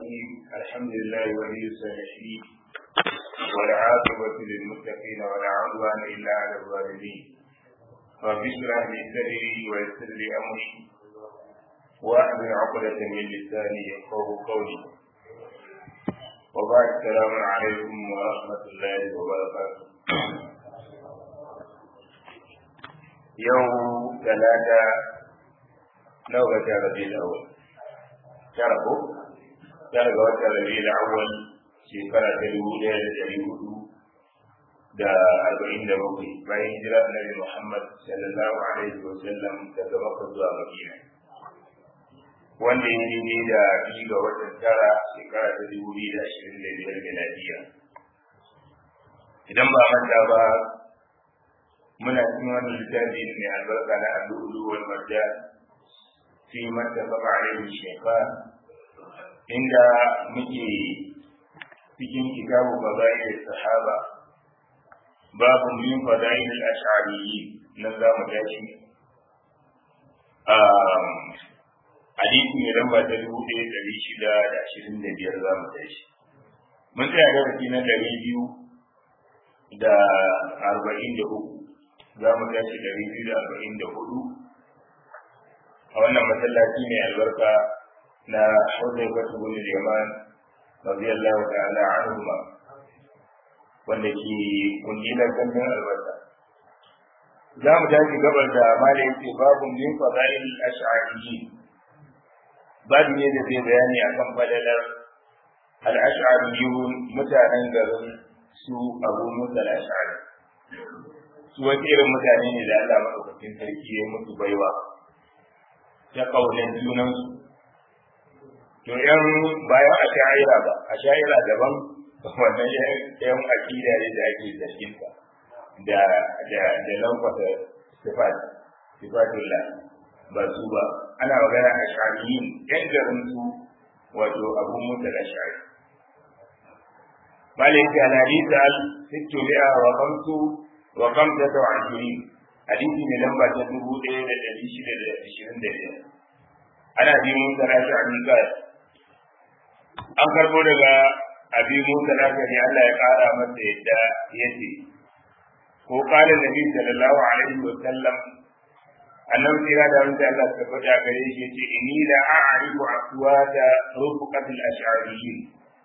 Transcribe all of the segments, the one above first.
الرحيم الحمد لله ولي الصالحين والعاقبة للمتقين ولا عدوان إلا على الظالمين رب اشرح لي صدري ويسر لي أمري واحلل عقدة من لساني يفقه قولي وبعد السلام عليكم ورحمة الله وبركاته يوم ثلاثة نوبة ربيع الأول شرفه tara ga watan rabi'ul awwal shekara ta dubu ɗaya da ɗari hudu da arba'in da bakwai bayan hijira annabi Muhammad sallallahu alaihi wa sallam daga Makka zuwa Madina wanda ya yi da biyu ga watan tara shekara ta dubu biyu da ashirin da biyar miladiya idan ba manta ba muna cikin wani littafi mai albarka na al'ulu wal marjan fi mattafaqa alaihi shaytan inda muke cikin kitabu fadail sahaba babu min fadail al-ash'ariyyin nan za mu tashi hadisi mai lamba ta dubu ɗaya ɗari shida da ashirin da biyar za mu tashi mun tsaya darasi na ɗari biyu da arba'in da uku za mu tashi ɗari biyu da arba'in da hudu a wannan masallaci mai albarka na Hudayfa ibn al-Yaman radiyallahu ta'ala anhuma wanda ke kungilar gandun albasa za mu tashi gabar da mala yake babu min fadail al-ash'ariyyi babu ne da zai bayani akan fadalar al-ash'ariyyun mutanen garin su Abu Musa al-Ash'ari su wasu irin mutane ne da Allah madaukakin sarki ya musu baiwa ta kaunan junansu to yan bayan a sha'ira ba a sha'ira daban wannan yan akida ne da ake zargin ta da da da lankwasa sifat sifatullah ba su ba ana magana a shari'in yan garin su wato abu musa da shari malik al hadith al sittu mi'a wa khamsu wa khamsatu wa ashirin hadisi ne lamba ta dubu ɗaya da ɗari shida da ashirin da biyar ana bi musa da shari kai an karbo daga abi musa lafiyari Allah ya kara masa yadda ya ce ko kala nabi sallallahu alaihi wa sallam annabi tira da wanda Allah ta faɗa gare shi yace inni la a'rifu aswata rufqat al-ash'ariyyin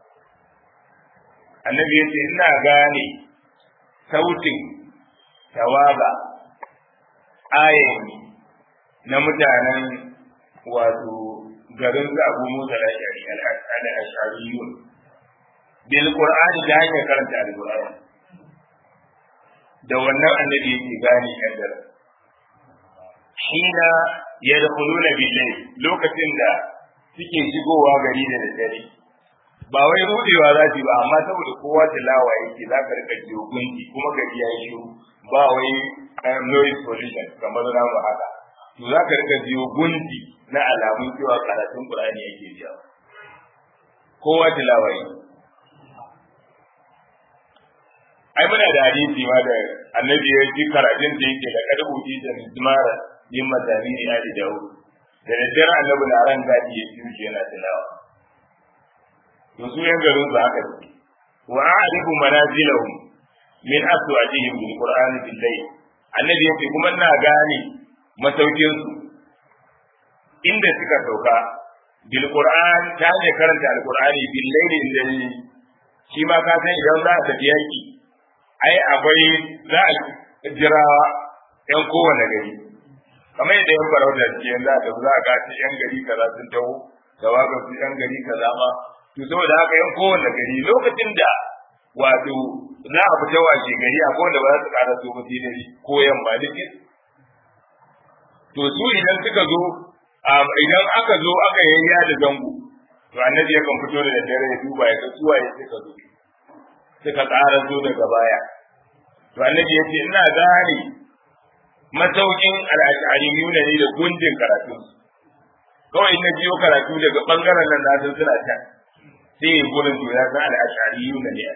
annabi yace ina gane sautin tawaga ayin na mutanen wato garin su abu musa al-ashari al-ashariyun bil qur'ani da hanyar karanta al-qur'ani da wannan annabi yake gane yan da hina yadkhuluna bil-layl lokacin da suke shigowa gari da daddare ba wai rudewa za su ba amma saboda kowa tilawa yake za ka rika jiyo gunki kuma gari ya yi shiru ba wai noise pollution kamar namu haka to za ka rika jiyo gunki na alamun cewa karatun Qur'ani yake biya kowa tilawa yi ai muna da hadisi ma da annabi ya ji karatun da yake da kada uji da mizmara yin mazami ne ali dawo da daddare annabi na ran gadi ya ji yana tilawa to su yan garin su haka ne wa a'rifu manazilahum min aswajihim bil qur'ani bil layl annabi yake kuma ina gane masaukin su inda suka sauka bil qur'an ta ne karanta al qur'ani bil layli inda shi ma ka san idan za a tafi yaki ai akwai za a jira yan kowane gari kamar yadda yan farauta ce yanzu a tafi za a ga ce yan gari kaza sun taho da waka su yan gari kaza ma to saboda haka yan kowane gari lokacin da wato za a fita washe gari a kowanne ba za su kara so ba sai ko yamma duk to su idan suka zo idan aka zo aka yayya da zango to annabi yakan fito da daddare ya duba ya ga suwa ya suka zo suka ƙara zo daga baya to annabi ya ce ina gane masaukin al'ashariyuna ne da gundin karatu kawai na biyo karatu daga bangaren nan na san suna can sai ya gurin to ya san al'ashariyuna ne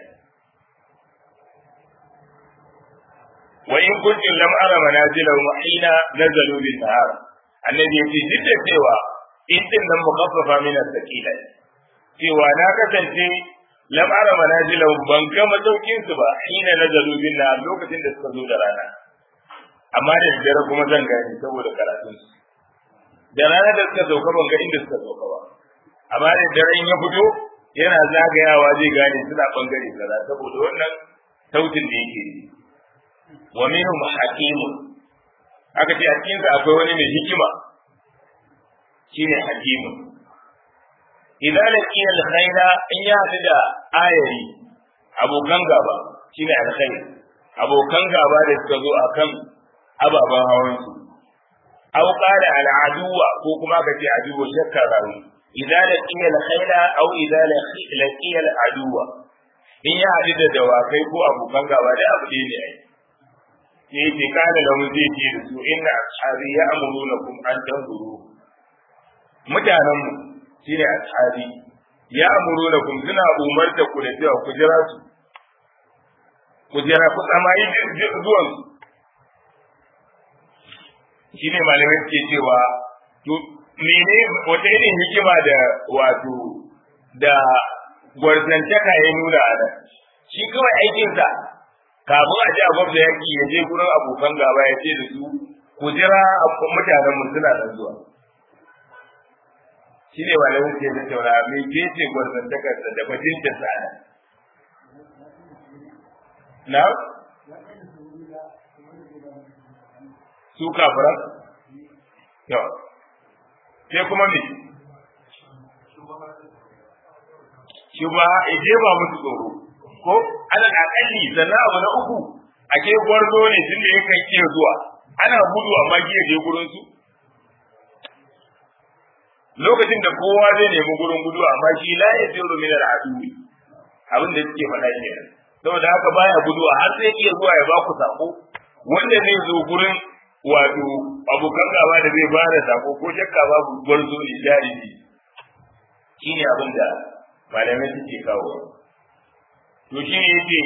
wa in kuntum lam ara manazilahum hina nazalu bin nahar annabi yace duk da cewa in din nan mukaffafa min as-sakila cewa na kasance lam ara manazilahum ban ga masaukin su ba hina nazalu binna lokacin da suka zo da rana amma da dare kuma zan gani saboda karatun su da rana da suka sauka ban ga inda suka sauka ba amma da dare in ya fito yana zagayawa zai gane suna bangare kaza saboda wannan sautin da yake yi wa minhum hakimun aka ce a cikin akwai wani mai hikima shine hakimun idan laqiya alkhaira in ya hadu da ayari abokan gaba shine alkhair abokan gaba da suka zo akan ababen hawan su aw qala al'aduwa ko kuma ka ce aduwa shakka rawi idan laqiya alkhaira aw idan laqiya al'aduwa in ya hadu da dawakai ko abokan gaba da abu ne ai sai ce kana da mun zai ce da su inna ashabi ya'murunakum an tanzuru mutanen mu shine ashabi ya amuru da kun suna umarta ku da cewa ku jira su ku jira ku tsamayi zuwan su shine malamai suke cewa to mene wata irin hikima da wato da gwarzantaka ya nuna a nan shi kawai aikinsa kafin a ji a gwamna yaki ya je gurin abokan gaba ya ce da su ku jira mutanen mu suna nan zuwa shi ne ba lamun ke tattauna mai ke ce gwarzantakarsa da bajinta sana na su kafiran yau sai kuma me shi ba ya jefa musu tsoro ko alal akalli sannan abu na uku ake gwarzo ne tun da yakan iya zuwa ana gudu amma giya je gurin su lokacin da kowa zai nemi gurin gudu amma shi la ya tsiru min al'adui abin da suke faɗa ke saboda haka baya gudu har sai iya zuwa ya ba ku sako wanda zai zo gurin wato abokan gaba da zai bada sako ko shakka babu gwarzo ne jariji shine abin da malamai suke kawo to shi ne yake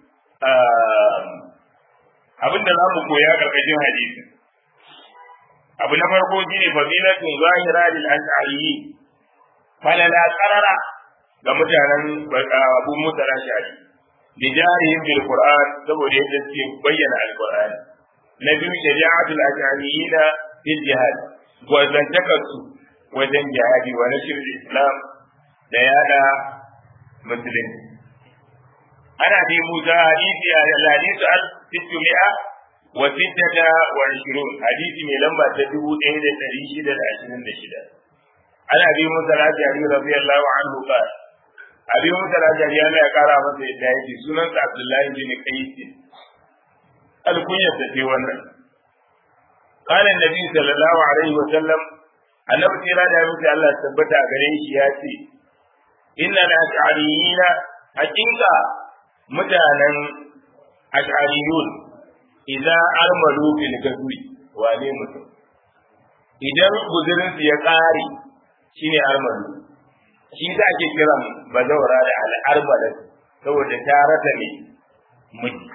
abin da za mu koya karkashin hadisi abu na farko shi ne fadilatun zahira lil ash'ari falala qarara ga mutanen abu musa ash'ari bi jarihim bil qur'an saboda yadda suke bayyana alqur'ani na biyu shari'atul ash'ariyina fil jihad gwazantakarsu wajen jihadi wa nashr islam da yada musulunci ana bi musa hadisi a hadisi al sittumi'a wa sittata wa ishirun hadisi mai lamba ta dubu ɗaya da ɗari shida da ashirin da shida ana bi musa al-ashari radiyallahu anhu qala abi musa al-ashari Allah ya kara masa yadda yake sunansa abdullahi bin qais alkunyar ta ce wannan قال النبي صلى الله عليه وسلم annabi kira da mutu Allah tabbata gare shi ya ce inna la ash'ariyina haqiqa mutanen ash'ariyun idza armalu bil gazwi wane mutum idan guzurin su ya kare shine armalu shi da ake kiran bazawara da al'armalat saboda ta rata ne miji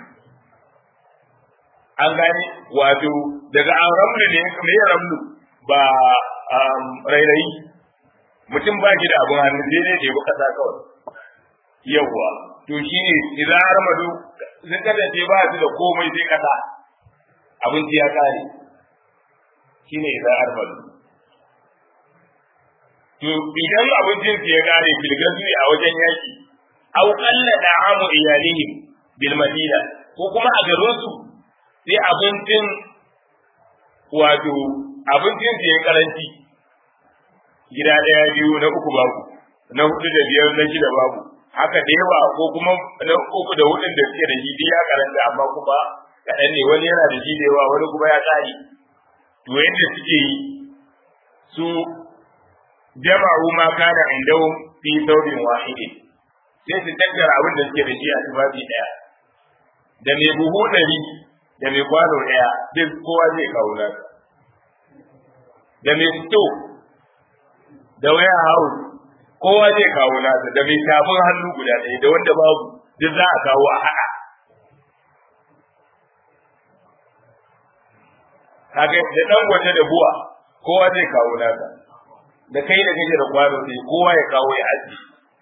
an gane wato daga an ramlu ne me ramlu ba rairayi mutum ba shi da abin hannu sai dai ɗebi ƙasa kawai yawwa to shi ne idan har madu sun kasance ba su da komai sai ƙasa abinci ya ƙare shi ne idan har madu to idan abincin su ya ƙare filgan ne a wajen yaki au qalla da'amu iyalihim bil madina ko kuma a garin su sai abincin wato abincin su ya karanci gida ɗaya biyu na uku babu na hudu da biyar na shida babu haka da yawa ko kuma na uku da hudun da suke da shi ya karanta amma kuma kaɗan ne wani yana da shi da yawa wani kuma ya tsari to yadda suke yi su jama'u ma kana indahum fi thawbin wahidin sai su tattara abin da suke da shi a tufafi ɗaya da mai buhu ɗari da mai kwano ɗaya duk kowa zai kawo nasa da mai sto da waya house kowa zai kawo nasa da mai tafin hannu guda ɗaya da wanda babu duk za a kawo a haɗa kaga da ɗan gwata da buwa kowa zai kawo nasa da kai da kake da kwano sai kowa ya kawo ya aji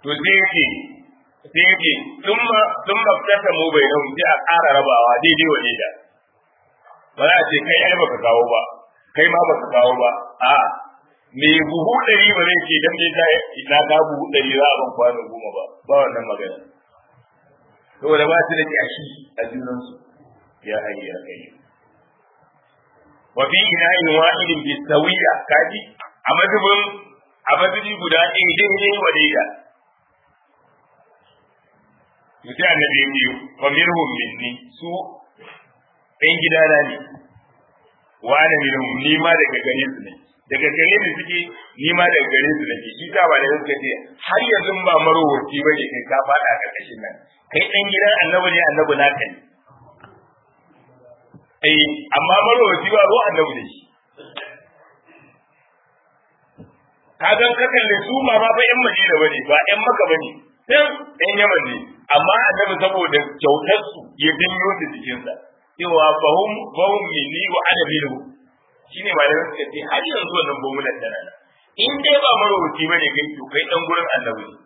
to sai yake sai yake thumma thumma fatamu bainahum sai a ƙara rabawa daidai wa daida ba za a ce kai ai baka kawo ba kai ma baka kawo ba a me buhu ɗari ba zai ce dan me ta ina ka buhu ɗari za a ban kwano goma ba ba wannan magana saboda ba su da kyashi a junansu ya hayya kai wa fi ina'in wahidin bi sawiya kaji a mazubin a mazubi guda ɗin daidai wa daida to sai annabi ya ce wa minhum minni su ɗan gidana ne wa ana minhum ni ma daga gare su ne daga gare ni suke ni ma daga gare su nake shi ta ba da suka ce har yanzu ba marowaci ba ne kai ka faɗa a ƙarƙashin nan kai ɗan gidan annabi ne annabi naka ne eh amma marowaci ba ruwa annabi ne shi ka ga ka kalle su ma ba fa yan madina bane ba yan maka bane sai yan yaman ne amma annabi saboda kyautar su ya dinyo da jikinsa cewa fahum fahum minni wa ana minhu shine ba da suka ce har yanzu wannan bomulan tana nan in dai ba marowaci bane kai to kai dan gurin annabi ne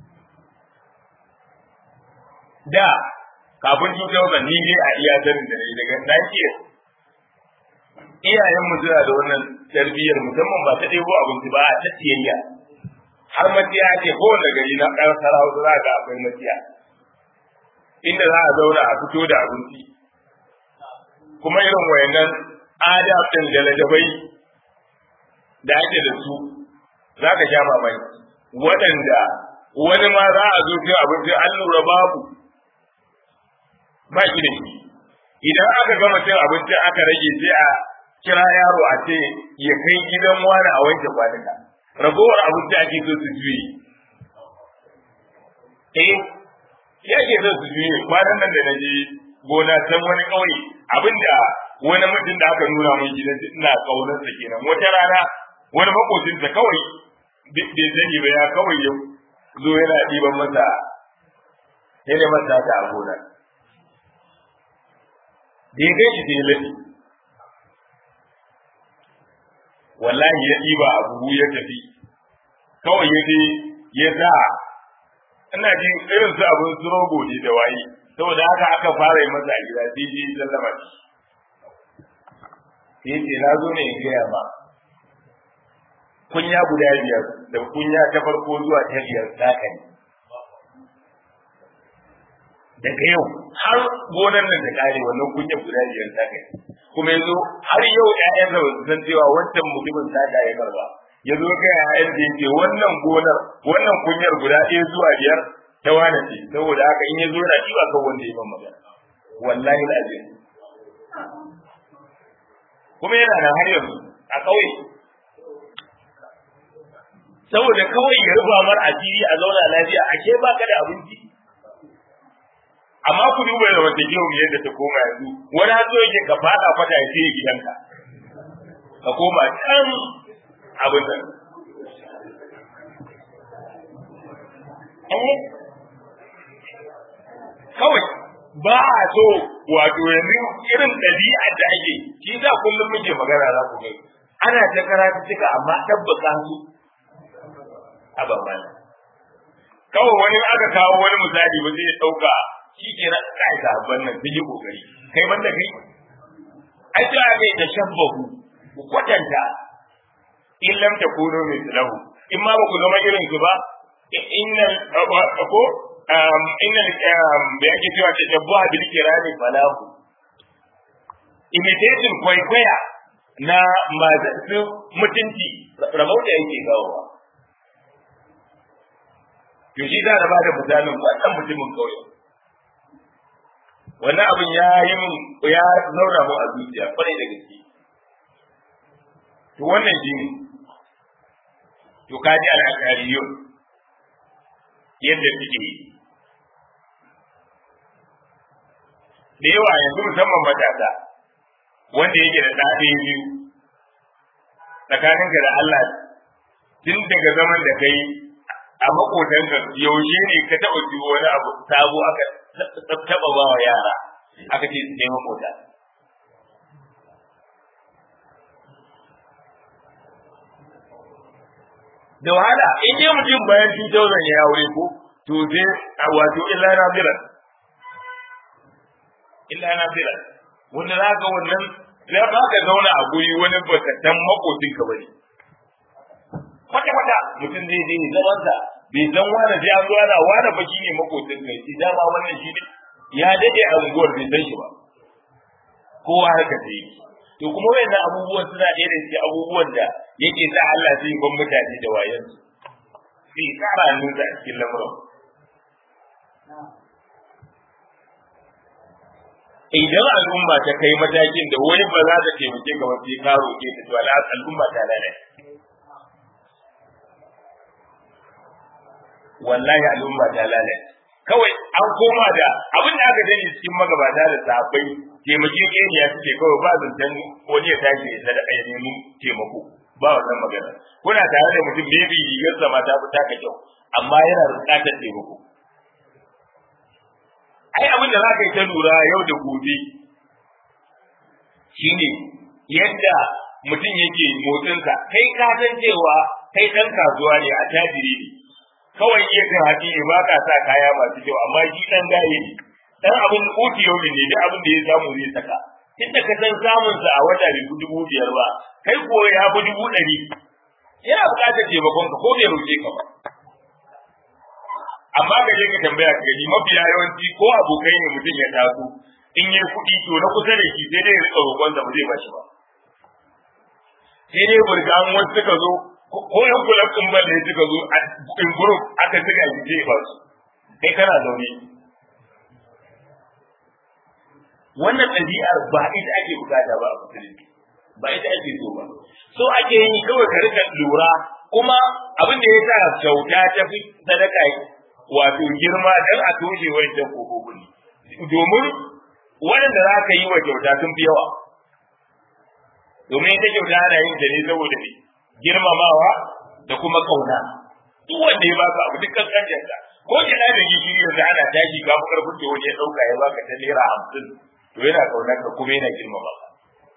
da kafin 2000 ni dai a iya sanin da ne daga nake iyayen mu suna da wannan tarbiyyar musamman ba ta ɗebo abinci ba a ta siyayya har matiya ce kowane gari na ɗan sarauta za ga akwai matiya inda za a zauna a fito da abinci kuma irin wayannan adab ɗin da ladabai da ake da su za ka sha mamaki waɗanda wani ma za a zo cin abinci an lura babu ba shi da shi idan aka gama cin abinci aka rage sai a kira yaro a ce ya kai gidan wani a wanke kwanuka ragowar abinci ake so su juye eh ya ke so su juye kwanan nan da na je gona can wani ƙauye abinda wani mutum da aka nuna mun gidan ina kaunar sa kenan wata rana wani makocinsa kawai bai sani ba ya kawai ya zo yana ɗiban masa yana masa ta a gona da ya gaishe sai ya lafi wallahi ya ɗiba a buhu ya tafi kawai ya je ya sa ina ji irin su abin su rogo ne da waye saboda haka aka fara yi masa a gida sai je sallama shi sai ce na zo ne in gaya ma kunya guda biyar da kunya ta farko zuwa ta biyar zaka ne daga yau har gonan nan da kare wannan kunya guda biyar zaka ne kuma yanzu har yau ƴaƴan da su san cewa wancan mutumin saka ya karba ya zo ga ƴaƴan da yake wannan gonar wannan kunyar guda ɗaya zuwa biyar ta wane ce saboda haka in ya zo na shi ba kan wanda ya ban magana wallahi lazim kuma yana nan har yanzu a ƙauye saboda kawai ya rufa mar asiri a zauna lafiya ashe ba ka da abinci amma ku duba da wata kiwo yadda ta koma yanzu wani hazo yake ka fada fata ya sai gidanka ka koma can abin nan kawai ba a so wato yanzu irin ɗabi'a da ake shi za kullum muke magana za ku gani ana ta karatu cika amma tabbata su a babban kawai wani aka kawo wani misali ba zai ɗauka shi ke na kai sahabban nan sun yi kokari kai banda kai ai ta ga ta shabbahu ku kwatanta in lam takunu mithlahu in ma ba ku zama irin su ba innal ko innal da yake cewa ta shabbaha bil kirami falahu imitation kwaikwaya na masu mutunci rabauta yake kawowa to shi za a ba da misalin wannan mutumin kauye wannan abin ya yi min ya zauna mu a zuciya kwarai da gaske to wannan shi ne to ka ji al'akariyun yadda suke yi da yawa yanzu musamman matasa wanda yake da ɗaɗe biyu tsakaninka da Allah tun daga zaman da kai a makotanka yaushe ne ka taɓa jiwo wani abu sabo aka taɓa ba wa yara aka ce su nema mota. da wahala in dai mutum bayan 2000 ya aure ko to sai wato illa nafilan illa nafilan wanda za ka wannan ya ba ka zauna a guri wani bakatan makocin ka bane kwata kwata mutum zai je zaman sa bai san wani ya zo ana wani baki ne makocin ka shi dama wannan shi ne ya dade a unguwar bai san shi ba kowa haka sai yi to kuma wayannan abubuwan suna ɗaya da cikin abubuwan da yake sa Allah zai ban mutane da wayansu sai kara nuna a cikin lamuran idan al'umma ta kai matakin da wani ba za ta taimake ka wasu ka roƙe ta to ala al'umma ta lalace wallahi al'umma ta lalace kawai an koma da abin da aka sani cikin magabata da sahabbai taimake keniya suke kawai ba zancen wani ya tashi ya sadaka ya nemi taimako ba wannan magana kuna tare da mutum maybe rigar sa ta fi taka kyau amma yana buƙatar taimako ai abin da za ka yi ta lura yau da gobe shine yadda mutum yake motsinsa kai ka san cewa kai ɗan kasuwa ne a tajiri ne kawai iya kan haƙi ne ba ka sa kaya masu kyau amma shi ɗan gaye ne ɗan abin kuti yau ne da abin da ya samu zai saka tunda ka san samunsa a wata bai fi dubu biyar ba kai ko ya fi dubu ɗari yana buƙatar taimakon ka ko bai roƙe ka ba amma ka je ka tambaya ka gani mafiya yawanci ko abokai ne mutum ya taso in yi kuɗi to na kusa da shi sai dai ya rika roƙon ba zai bashi ba sai dai burgan wasu suka zo ko yan kula kun ban da suka zo a in group aka tuga shi sai ba su kai kana zaune wannan ɗabi'ar ba ita ake bukata ba a musulunci ba ita ake so ba so ake yi kawai ka rika lura kuma abin da ya sa kyauta ta fi sadaka wato girma dan a toshe wancan kofofin domin waɗanda za ka yi wa kyauta sun fi yawa domin ita kyauta ana yin ta ne saboda ne girmamawa da kuma kauna duk wanda ya baka abu duk kankancin ka ko kina da gishiri yanzu ana tashi ga mu karfin da wani ya dauka ya baka ta naira hamsin to yana kaunar ka kuma yana girmama ka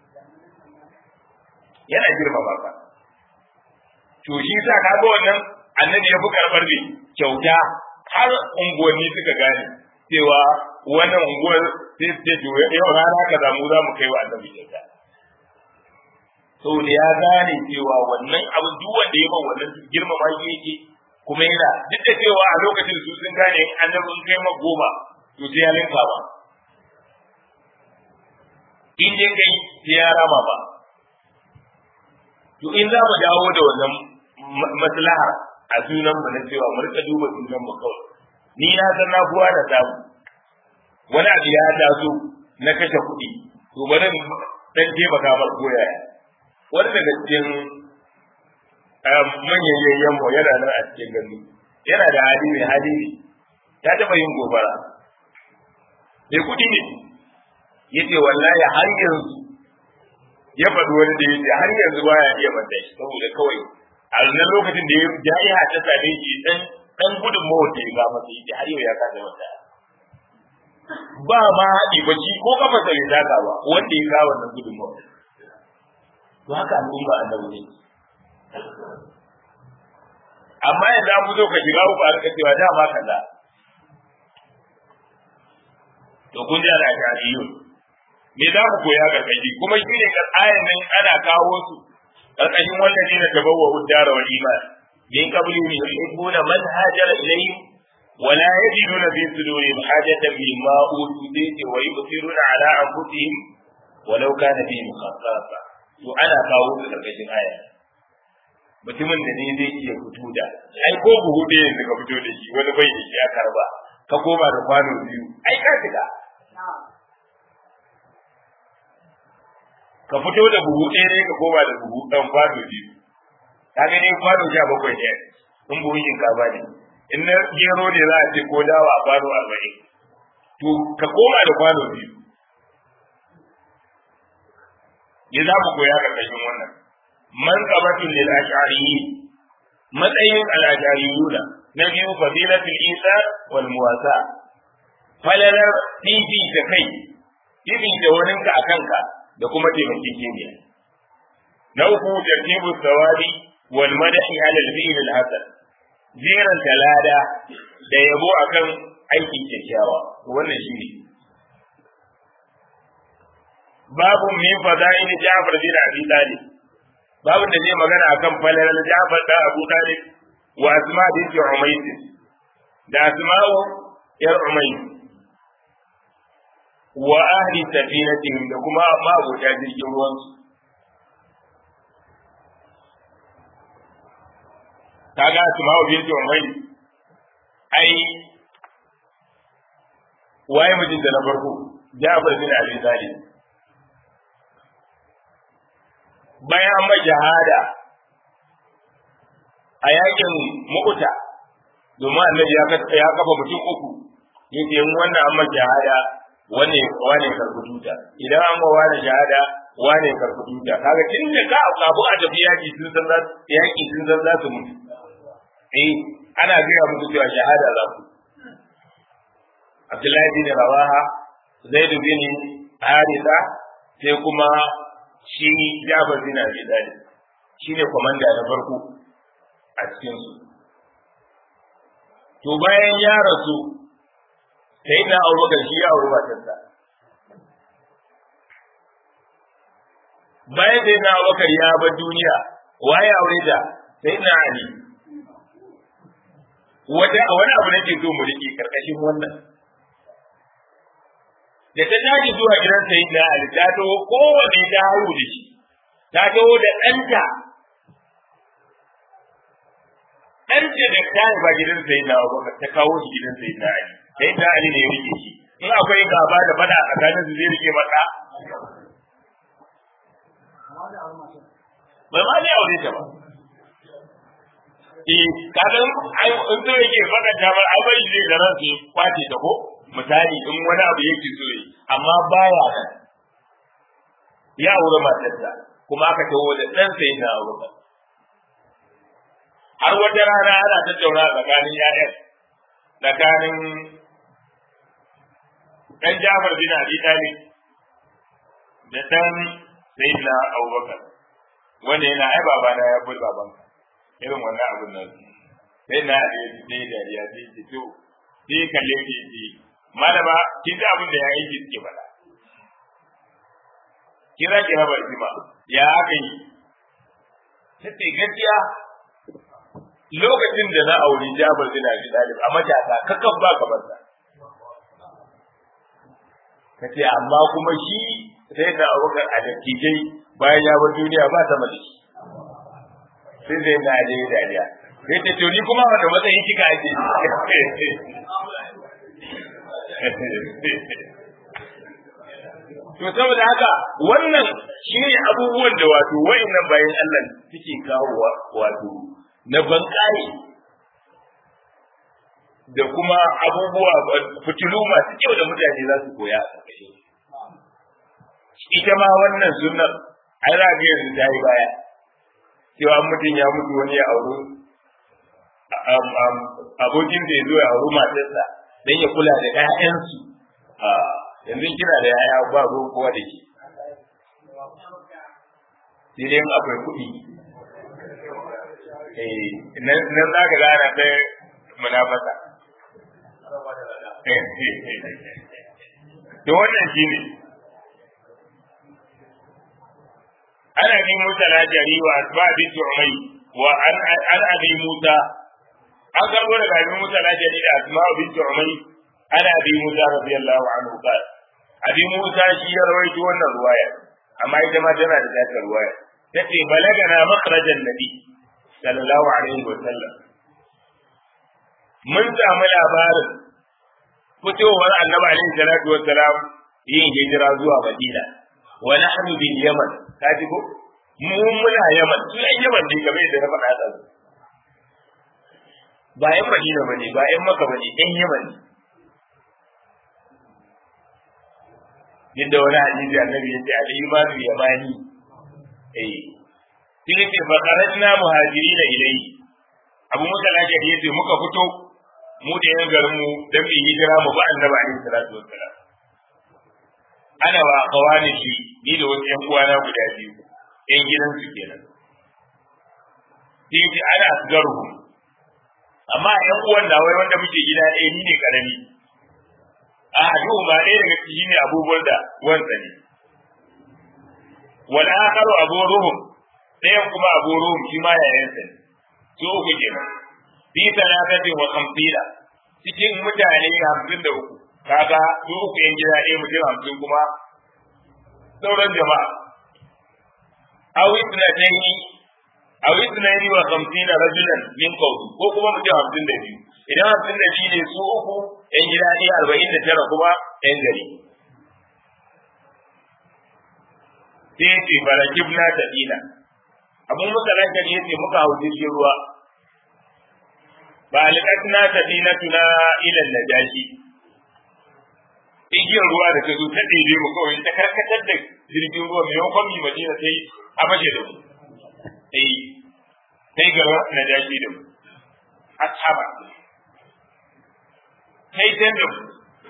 yana girmama ka to shi sa ka ga wannan annabi ya fi karɓar ne kyauta har unguwanni suka gane cewa wannan unguwar sai su ce yau rana ka zamu za mu kai wa annabi kyauta saboda ya gane cewa wannan abu duk wanda ya ban wannan girmama shi yake kuma yana duk da cewa a lokacin su sun gane annabi sun kai ma goma to sai ya linka ba in dai kai sai ya rama ba to in za mu dawo da wannan maslaha a sunan mu na cewa mu rika duba sunan mu kawai ni na san na kuwa da samu wani abu ya taso na kashe kuɗi to bari dan taimaka mar koya wani daga cikin manyan yayyan mu yana nan a cikin gani yana da hali mai hali ne ya taɓa yin gobara mai kuɗi ne yace wallahi har yanzu ya faɗi wani da yace har yanzu baya iya manta shi saboda kawai a nan lokacin da ya ja'iha ta same shi dan dan gudun mawar da ya ga masa yace har yau ya kasa manta ba ma haɗi ba shi ko kafa sai ya taka ba wanda ya kawo wannan gudun mawar to haka al'umma annabi ne amma yanzu an fito ka shiga uku a rika cewa dama kaza to kun ji ana tarihiyun me za ku koya karkashi kuma shi ne ayan nan ana kawo su karkashin wannan ne na tabawa uddara wal iman min qablihim yuhibbuna man hajara ilayhim ولا يجدون في صدورهم حاجة مما أوتوا به ويؤثرون على أنفسهم ولو كان بهم خصاصة وأنا kawo su karkashin aya mutumin da ne zai iya fito da ai ko buhu da yanzu ka fito da shi wani bai da shi ya karba ka koma da kwano biyu ai ka shiga ka fito da buhu ɗaya ne ka koma da buhu ɗan kwano biyu ka gani kwano sha bakwai ne in buhun shinkafa ne in na gero ne za a ce ko dawa a kwano arba'in to ka koma da kwano biyu ya za mu koya ƙarƙashin wannan man qabatul lil ash'ariyyi matsayin al ash'ariyuna na biyu fadilatul isa wal muwasa falalar fifi da kai fifi da waninka a kanka da kuma taimakekeniya na uku tartibu sawabi wal madahi ala al-fi'l al-hasan jiran talada da yabo akan aikin kyakkyawa wannan shine babu min fada'il Ja'far bin Abi Talib babu da zai magana akan falalar Ja'far da Abu Talib wa Asma bint Umays da Asma'u yar Umays wa ahli safinatihim da kuma mabota jirgin ruwansu kaga Asma'u bint Umays ai waye mijinta na farko Ja'far bin Abi Talib bayan mai jihada a yakin mu'uta domin annabi ya kafa mutum uku yake yin wannan an mai jihada wane wane karbi tuta idan an ma wane jihada wane karbi tuta kaga tun da ka kabu a tafi yaki sun san za yaki sun san za su mutu eh ana gaya musu cewa shahada za ku Abdullahi bin Rawaha Zaid bin Haritha sai kuma shi Jabir bin Abi Talib shine komanda na farko a cikin su to bayan ya rasu sai na Abubakar shi ya auri matarsa bayan sai na Abubakar ya bar duniya waye aure ta sai na Ali wata wani abu nake so mu rike karkashin wannan da ta tashi zuwa gidan sayi na Ali ta taho kowane ta haihu da shi ta taho da ɗanta ɗanta da ta haifa gidan sayi na Abubakar ta kawo shi gidan sayi na Ali sayi na Ali ne ya rike shi in akwai gaba da fada a tsakanin su zai rike mata bai ma ne aure ta ba eh kadan ai in so yake fada ta ba ai bai zai garan su kwace ta ko misali in wani abu yake so yi amma baya nan ya aure matarsa kuma aka taho da ɗan sai na aure har wata rana ana tattauna tsakanin ƴaƴan tsakanin ɗan Jafar bin Abi Talib da ɗan Sayyidina Abubakar wanda yana ai babana ya bar babanka irin wannan abun nan sai na da ya dariya sai ce to sai kalle ke ce malama kin ga abin da ya yi suke faɗa kira ki raba jima ya aka yi sai gaskiya lokacin da na auri Jabir bin Abi Talib a matasa kakan ba ka barsa kace amma kuma shi sai da Abubakar a dattijai bayan ya bar duniya ba sama da shi sai zai na je dariya sai ta to ni kuma wanda matsayin kika ake to saboda haka wannan shi ne abubuwan da wato wayannan bayan Allah suke kawo wato na bankare da kuma abubuwa fitilu masu kyau da mutane za su koya a ƙarƙashin ita ma wannan sunnar ai za ga yanzu ta yi baya cewa mutum ya mutu wani ya auri abokin da ya zo ya auri matarsa don ya kula da 'ya'yansu yanzu kina da yaya ba ruwan kowa da ke sai dai akwai kuɗi nan za ka gana ta munafasa to wannan shi ne ana bi musa na jari wa asba bi tu'mai wa an an abi musa an karbo daga abi musa na jari da asma bi tu'mai ana abi musa radiyallahu anhu qala abi musa shi ya rawaito wannan ruwaya amma ita ma tana da zata ruwaya tace balagana makhrajan nabi sallallahu alaihi wa sallam mun samu labarin fitowar annabi alaihi salatu wa salam yin hijira zuwa madina wa nahnu bil yaman kaji ko mu muna yaman su yan yaman ne kamar yadda na faɗa da ba yan madina bane ba yan maka bane yan yaman ne yadda wani hadisi annabi yace al-imanu yamani eh sai yake fa kharajna muhajirin ilayhi abu musa lajari yace muka fito mu da yan garin mu dan mu hijira mu ba annabi alaihi salatu wassalam ana wa kawani shi ni da wasu yan uwana guda biyu yan gidan su kenan sai ce ana asgaruhum amma ƴan uwan da wai wanda muke gida ɗaya ni ne karami a hadu ba ɗaya daga ciki ne abubuwan da wansa ne wal akharu abu ruhum ɗayan kuma abu ruhum shi ma yayansa ne su uku kenan fi talatati wa khamsina cikin mutane hamsin da uku kaga su uku yan gida ɗaya mutum hamsin kuma sauran jama'a aw ithnatayn aw ithnayn wa khamsina rajulan min qawmi ko kuma mutum hamsin da biyu idan hamsin da biyu ne su uku yan gida ɗaya arba'in da tara kuma yan gari sai ya ce barakibna da dina abun muka rankar ya ce muka hau jirgin ruwa ba alƙatna ta dina tuna ilan najashi igiyar ruwa da ta zo ta ɗebe mu kawai ta karkatar da jirgin ruwa maimakon mi madina sai a fashe da mu sai sai gaba najashi da mu ashaba sai can da mu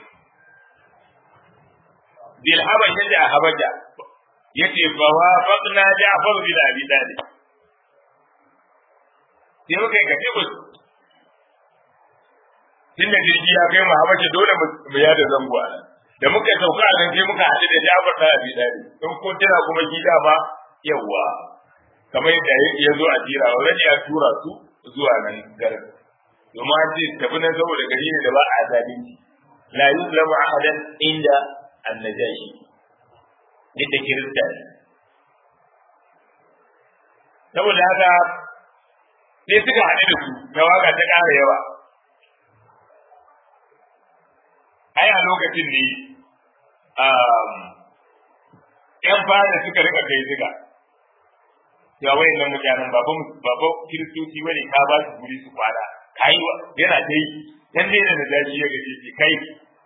bil habasha da habasha yace fa wa faqna ja'far bin abi talib sai muka yi kace musu tun da jirgi ya kai mu habasha dole mu yada zango a nan da muka sauka a nan sai muka haɗu da ja'far bin abi talib in ko tana kuma gida ba yawa kamar yadda ya zo a jira already ya tura su zuwa nan garin domin an ce tafi nan saboda gari ne da ba a zalunci la yuzlamu ahadan inda annajashi duk da kirista ne saboda haka sai suka haɗu da su na waka ta ƙara yawa ai a lokacin ne ‘yan fara suka rika kai suka ya wayan nan mutanen baban baban kiristoci wani ka ba su guri su kwana kai yana dai dan ne da daji ya gaje shi kai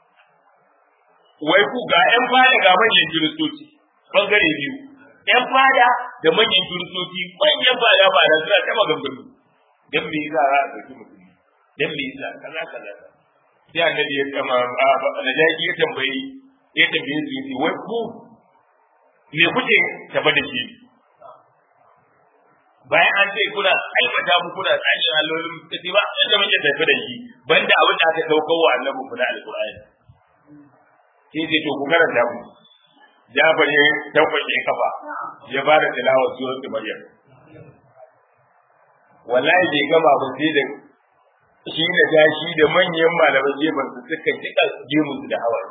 wai ku ga ‘yan fada ga manyan kiristoci bangare biyu ‘yan fada da manyan kiristoci manyan fada ba da suna ta maganganu dan me yasa za a ɗauki mutum dan me yasa kaza kaza sai annabi ya kama na daji ya tambayi ya tambaye su yace wai ku me kuke tafa da shi bayan an ce kuna aibata mu kuna tsakin allolin kace ba yadda muke tafi da shi banda abin da aka daukar wa annabi kuna alqur'ani sai ce to ku karanta mu Jafar ya tabbace kafa ya fara tilawar surat Maryam wallahi bai gama ba sai da shi da gashi da manyan malaman gefen su suka jika gemun da hawaye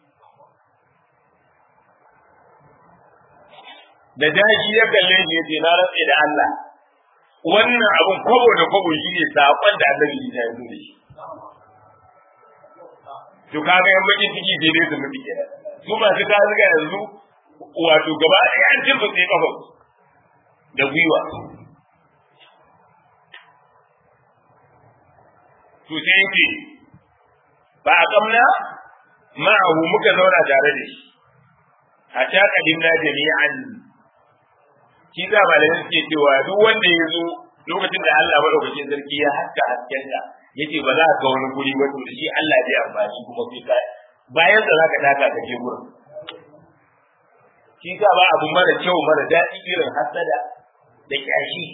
da daji ya kalle shi yace na rantse da Allah wannan abun kwabo da kwabo shi ne sakon da Allah ya yi da shi to kaga yan bakin ciki sai dai su mutu kenan su masu ta zuga yanzu wato gaba ɗaya an cin su sai kafa da gwiwa to sai yake ba a kamna ma'ahu muka zauna tare da shi hatta kadimna jami'an shi za malamai suke cewa duk wanda ya zo lokacin da Allah madaukakin sarki ya haska haskenta yace ba za ka wani guri ba to da shi Allah zai amfani kuma sai ka bayan da zaka taka ka je gurin shi ka ba abu mara kyau mara daɗi irin hasada da kyashi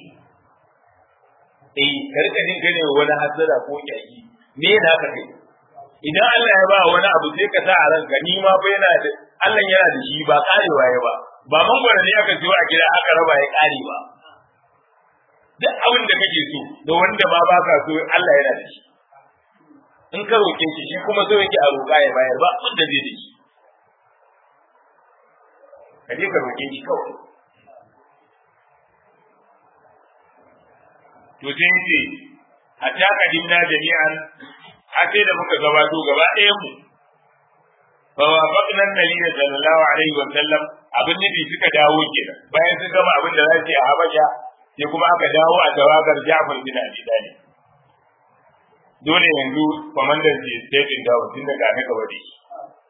eh karka jin gane wani hasada ko kyashi me da ka kai idan Allah ya ba wani abu sai ka sa a ranka ni ma fa yana da Allah yana da shi ba karewa ya ba ba mangwara ne aka siyo a gida aka raba ya kare ba duk abin da kake so da wanda ma ba ka so Allah yana da shi in ka roke shi shi kuma so yake a roƙa ya bayar ba abin da zai da shi ka je ka roke shi kawai to sai ce hatta kadimna jami'an har sai da muka gabato gaba ɗayan mu fa wafaqna an-nabiy sallallahu alaihi wa sallam abin nufi suka dawo kenan bayan sun gama abin da za su yi a Habasha sai kuma aka dawo a tawagar Ja'far bin Abi Talib dole yanzu kwamandan ce sai din dawo tun daga na gaba da shi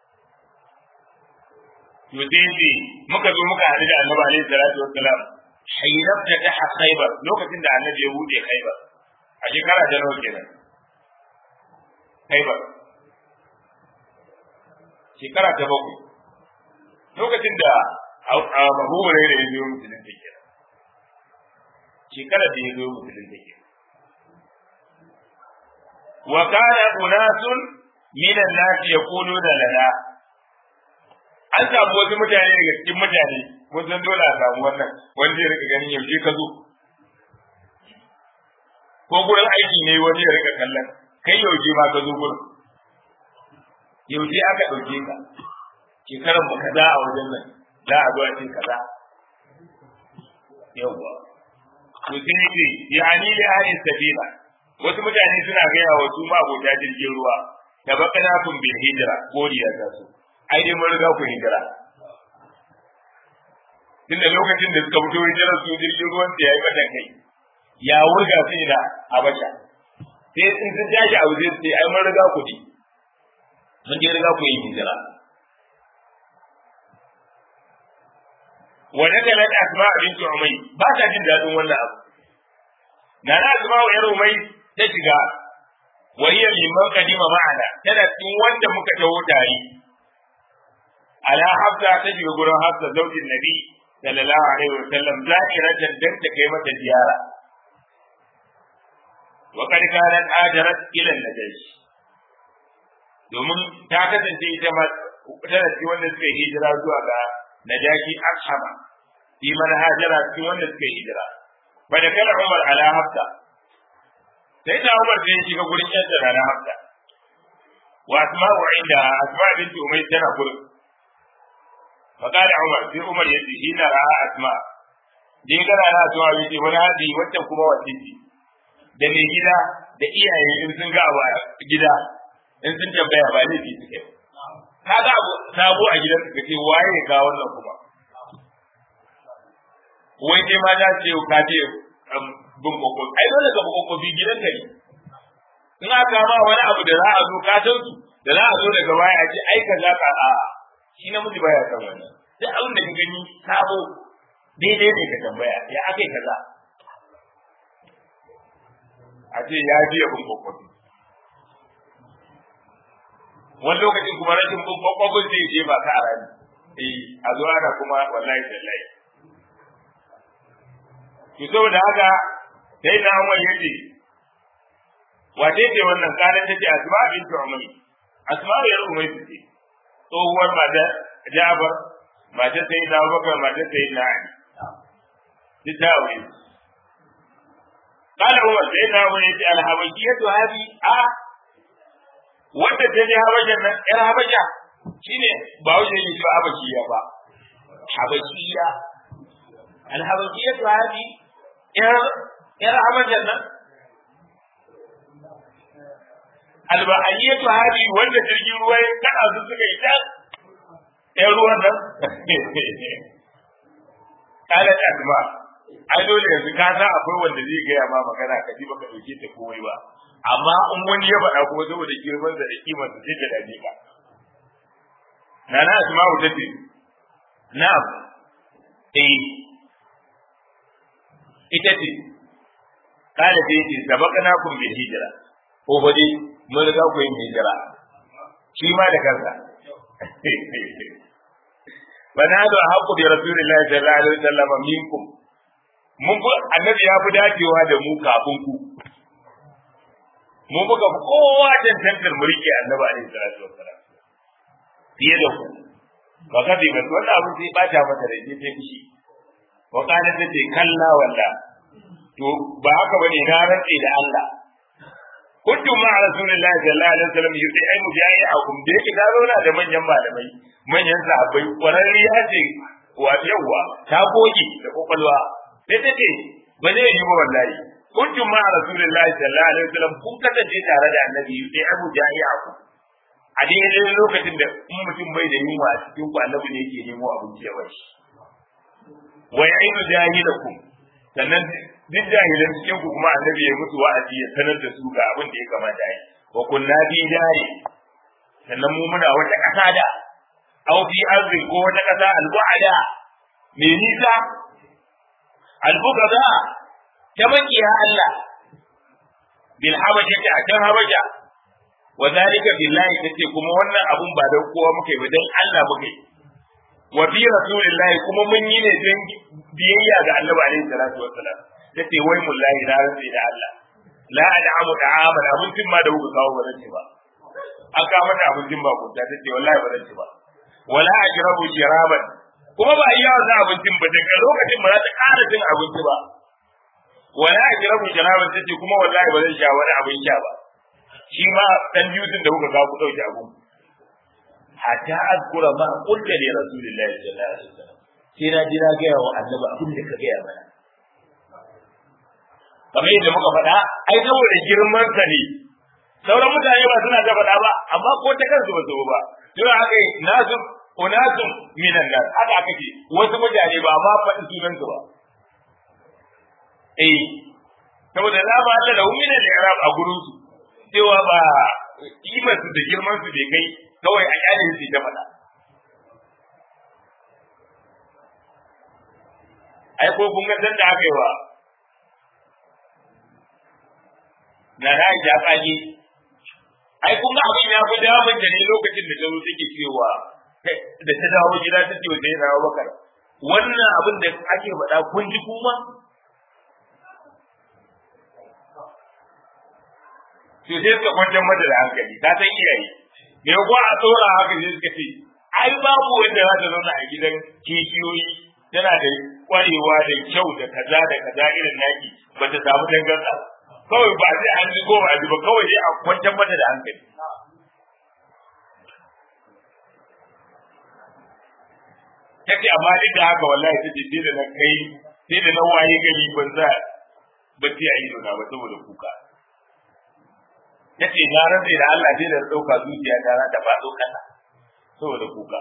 to sai ce muka zo muka haɗu da Annabi alaihi salatu wassalam hayyabta ta Khaybar lokacin da Annabi ya bude Khaybar a shekara ta nawa kenan Khaybar shekara ta bakwai lokacin da Abu Hurairah ya zo musulunci kenan shekarar da ya zo musulun take wa kana unasun minan nasi yaquluna lana an samu wasu mutane daga cikin mutane mun san dole a samu wannan wanda ya rika ganin yaushe ka zo ko gurin aiki ne wani ya rika kallon kai yaushe ma ka zo gurin yaushe aka ɗauke ka shekarar mu kaza a wajen nan za a zo a ce kaza yawwa to sai yake ya ani li ahli sabila wasu mutane suna gaya wa su ma abota jirgin ruwa da bakana kun bil hijira godiya ta su ai dai mun riga ku hijira tunda lokacin da suka fito hijirar su jirgin ruwan da yayi mata kai ya wurga su ina habasha sai in sun tashi a waje sai ai mun riga ku ne mun je riga ku yi hijira wa nakalat asma bint umay ba ta jin dadin wannan abu na na asma wa yar umay ta shiga wa hiya liman qadima ma'ana tana cikin wanda muka taho tare ala hafsa ta shiga gurin hafsa zaujin nabi sallallahu alaihi wa sallam zakiratan dan ta kai mata ziyara wa kad kanat ajarat ila najashi domin ta kasance ita ma tana cikin wanda suka yi hijira zuwa ga najashi ashama fi man hajara cikin wanda suka yi hijira fa da kala umar ala hafsa sai da umar sai ya shiga gurin yadda na hafsa wa asma'u inda asma binti umay tana gurin fa kala umar sai umar ya ce hina ra'a asma dai kana na asma binti wani hadi wacce kuma wasiti da mai gida da iyaye in sun ga a gida in sun tambaya ba laifi suke ka ga abu sabo a gidan ka ce waye ga wannan kuma wai dai ma za su ce ka ce bin kokon ai dole ka kokon bi gidan ka ne in aka ma wani abu da za a zo ka san su da za a zo daga baya a ce ai ka za ka a shi namiji baya san wannan duk abin da ka gani sabo daidai ne ka tambaya ya akai kaza a ce ya biya bin kokon wani lokacin kuma rashin bin kwakwabin zai je ba ka a rani eh a zo ana kuma wallahi tallahi to saboda haka sai na Umar yace wace ce wannan kanin tace Asma bintu Umar Asma ya Umar ce tsohuwar mata Jabir mata sai na Abubakar mata sai na Ali duk ta aure قال عمر سيدنا عمر يتي الحبشية هذه آه wadda ta je habasha nan yar habasha shine ba wuce ne shi habashiya ba habashiya al habashiya to hadi yar yar habasha nan al bahaniya to hadi wanda jirgin ruwa ya kada su suka yi ta yar ruwan nan kala asma ai dole yanzu ka san akwai wanda zai gaya ma magana ka ji baka dauke ta komai ba amma in wani ya faɗa kuma saboda girman da kimar da sai ta dame ka nana asma'u ta ce na'am eh ita ce kada ta ce sabaqana kum bi hijra ko ba dai mun riga ku yin hijira shi ma da kansa bana da haqqu bi rasulillahi sallallahu alaihi wasallam minkum mun annabi ya fi dacewa da mu kafin ku mu muka fi kowa cancantar mulki annabi alaihi salatu wassalam fiye da ku ba ka bi ba wannan abin sai bata mata da ke sai kishi wa kana ta ce kalla walla to ba haka bane na rantse da Allah kuntum ma rasulillahi sallallahu alaihi wasallam yudi ai mujahidakum da yake ka zauna da manyan malamai manyan sahabbai kwararriya ce wa yawa ta goge da kokalwa sai ta ce ba zai yi ba wallahi kuntum ma rasulillahi sallallahu alaihi wasallam kun kasance tare da annabi sai abu jahiyaku a daidai lokacin da in mutum bai da yunwa a cikin ku annabi ne yake nemo abinci ya bashi wa ya'idu jahilakum sannan duk jahilan cikin ku kuma annabi ya mutu wa'azi ya sanar da su ga abin da ya kamata yi wa kunna bi jari sannan mu muna wata kasa da aw fi arzin ko wata kasa al-bu'ada me nisa al-bugada ta makiya Allah bil habasha ta can habasha wa zalika billahi tace kuma wannan abun ba dan kowa muke ba dan Allah muke wa bi rasulillahi kuma mun yi ne dan biyayya ga Annabi alaihi salatu wassalam tace wai mullahi na rantsi da Allah la ad'amu da'aman abincin ma da kuka kawo ba zan ci ba an kawo mata abincin ba kunta tace wallahi ba zan ci ba wala ajrabu jiraban kuma ba iya wannan abincin ba daga lokacin ba za ta ƙara cin abinci ba wala ajrabu jiraban tace kuma wallahi ba zan sha wani abin sha ba shi ma dan juzin da kuka kawo ku dauki abun hatta azkura ma qulta li rasulillahi sallallahu alaihi wasallam sai na ji na gaya wa annabi abin da ka gaya mana kamar yadda muka faɗa ai saboda girman ka ne sauran mutane ba suna ta faɗa ba amma ko ta kansu ba su ba to haka nasu unasun minan nas haka aka ce wasu mutane ba ma faɗi sunan su ba eh saboda la ba Allah da umina da arab a gurin su cewa ba kimar su da girman su bai kai kawai a kyale su ta faɗa ai ko kun ga san da aka yi wa na rai da kaji ai kun ga abin ya fi damun da ne lokacin da tazo take cewa da ta dawo gida ta ce sai na bakar wannan abin da ake faɗa kun ji kuma to sai suka kwantar mata da hankali ta san iyaye me ko a tsora haka sai suka ce ai babu wanda za ta zauna a gidan kishiyoyi tana da kwarewa da kyau da kaza da kaza irin naki ba ta samu dangansa kawai ba sai an ji ko ba ji ba kawai dai a kwantar mata da hankali take amma duk da haka wallahi ta ce da na kai sai da na waye gari ban za bacci a ido na ba saboda kuka yace na rantsa da Allah sai da dauka zuciya ta da faɗo kasa saboda kuka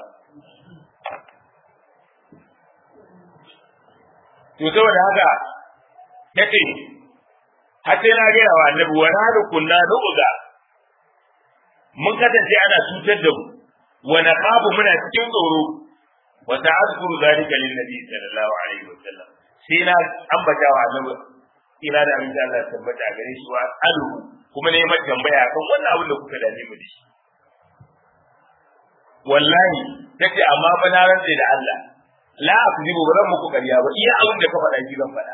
to saboda haka yace har sai na gaya wa annabi wa na da kunna nu'uga mun kasance ana cutar da mu wa naqabu muna cikin tsoro wa ta'azkuru zalika lin nabi sallallahu alaihi wa sallam sai na ambata wa annabi ina da amince Allah tabbata gare shi wa alu kuma ne mai tambaya kan wannan abin da kuka dame mu da shi wallahi tace amma fa na rantsa da Allah la akzibu ba zan muku ƙarya ba iya abin da ka faɗa shi zan faɗa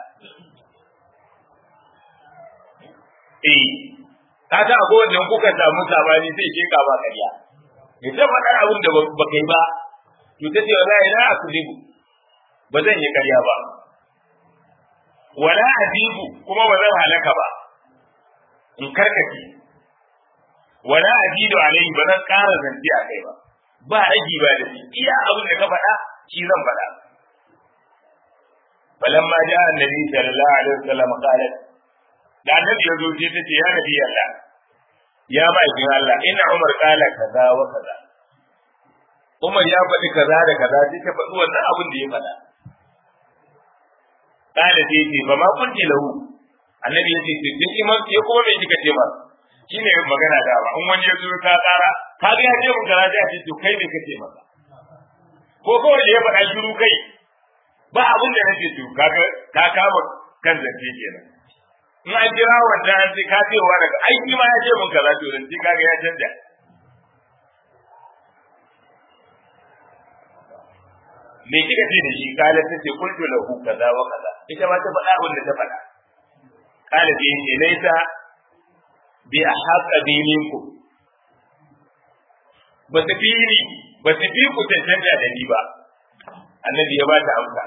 eh ka ta akwai wanda kuka samu sabani sai ke ka ba ƙarya ya ta faɗa abin da ba kai ba to tace wallahi la akzibu ba zan yi ƙarya ba wala azibu kuma ba zan halaka ba in karkace wala azidu alaihi ba zan ƙara zance a kai ba ba ragi ba da shi iya abin da ka faɗa shi zan faɗa falamma ja annabi sallallahu alaihi wasallam qalat da annabi ya zo sai tace ya nabi Allah ya ma'aikin Allah ina Umar kala kaza wa kaza Umar ya faɗi kaza da kaza sai ta faɗi wannan abin da ya faɗa kala sai ce ba ma kunti lahu annabi ya ce duk iman ya kuma me kika ce masa shine magana da ba in wani ya zo ka tsara ka ga ya ce mun kaza sai a ce to kai ne kace masa ko kawai da ya faɗa shiru kai ba abin da nake to kaga ka kama kan zance kenan in an jira wanda an ce ka ce wa daga aiki ma ya ce mun kaza to zance kaga ya canja me kika ce da shi kala ta ce kuntu lahu kaza wa kaza ita ma ta faɗa abin da ta faɗa kala ce ne laisa bi ahqa bi minkum ba su fi ni ba su fi ku cancanta da ni ba annabi ya ba ta amsa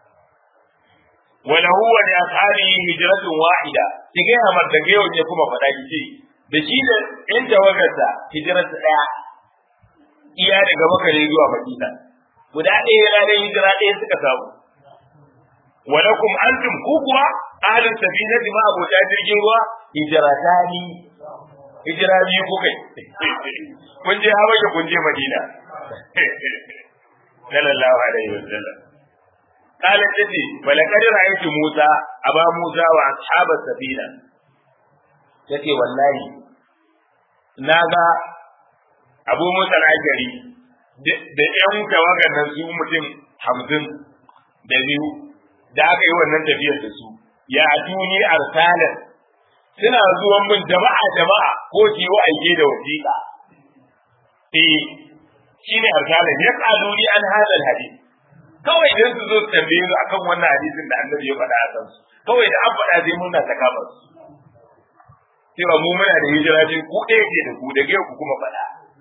wala huwa li ashabihi hijratun wahida ki ga hamar da gayo ne kuma faɗa ki ce da shi da in tawagarsa hijratu daya iya daga makare zuwa madina guda ɗaya yana da hijira ɗaya suka samu walakum antum ku kuwa ahlus safinati ma abota jirgin ruwa hijratani hijira biyu kuka kun je habasha kun je madina sallallahu alaihi wasallam قالت تتي ولقد رأيت موسى أبا موسى وأصحاب السفينة تتي والله ناغا أبو موسى الأشعري da ƴan tawagar nan su mutum hamsin da biyu da aka yi wannan tafiyar da su ya tuni arsalan suna zuwan min jama'a jama'a ko ki yi aike da wasiƙa eh shine arsalan ya qaluni an hadal hadith kawai idan su zo su tambaye su akan wannan hadisin da annabi ya faɗa a kansu kawai da an faɗa sai muna ta kama su cewa mu muna da hijira ce ku ɗaya ke da ku da ku kuma faɗa